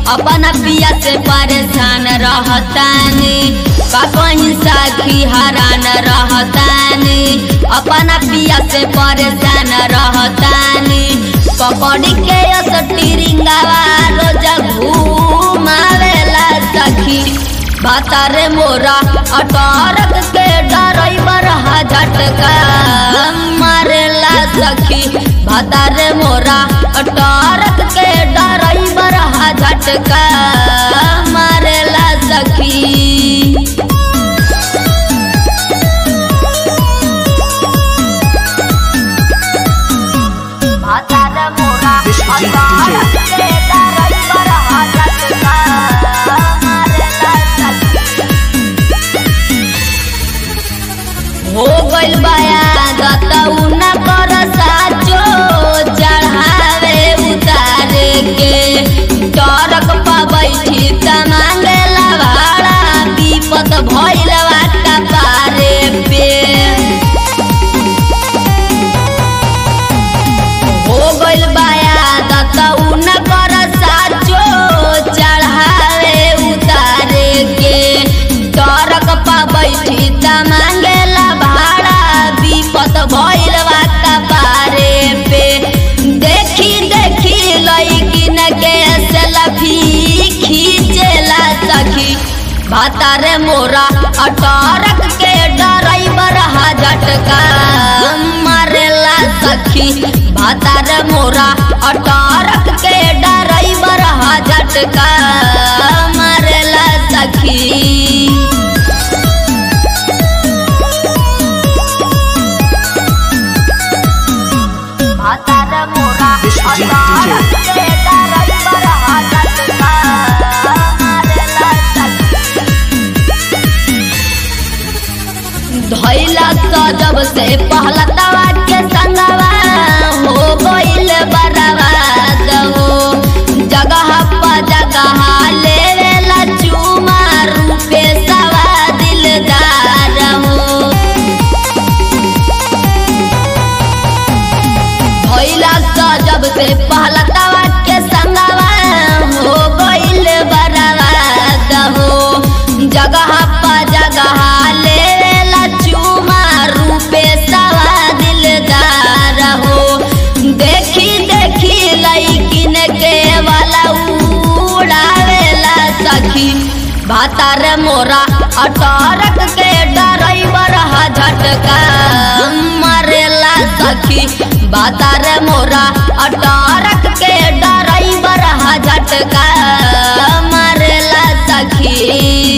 अपना पिया से परेशान रहतानी का कहीं साखी हरान रहतानी अपना पिया से परेशान रहतानी पकड़ी के स्टीरिंगवा रोज घूमावेला सखी भातारे मोरा अटारक के ड्राइवर हा झटका मारेला सखी भातारे मोरा अटारक के ड्राइवर हा झटका मारेला सखी भातारे मोरा अटारक के ड्राइवर हा झटका मारेला सखी हो गइल बाया गतऊ न कर साचो चढ़ावे उतारे के टरक पा बैठी त मांगेला भाड़ा विपत भइल का पारे पे हो गइल बाया गतऊ न कर साचो चढ़ावे उतारे के टरक पा बैठी त मांगेला भाड़ा विपत भइल का पारे पे देखी देखी लइकिन के सेल्फी खींचेला सखी भातारे मोरा अटारक के ड्राइवर हा झटका मारेला सखी भातारे मोरा अटारक के ड्राइवर हा झटका मारेला सखी भातारे मोरा DJ, अटारक के ड्राइवर हा झटका मारेला सखी धैला सजब से पहला तवा के संगवा हो गइल बर्बाद हो जगह प जगह लेवेला चुमा रूपे सवा दिलदार हो भइला सजब से पहला तवा के संगवा हो गइल बर्बाद हो जगह प जगह लेला चुमा रूपे सवा दिलदार हो देखी देखी लइकिन के वाला उड़ावेला सखी भातार मोरा अटारक के ड्राइवर हा झटका मारेला सखी भातार मोरा अटारक के ड्राइवर हा झटका मारेला सखी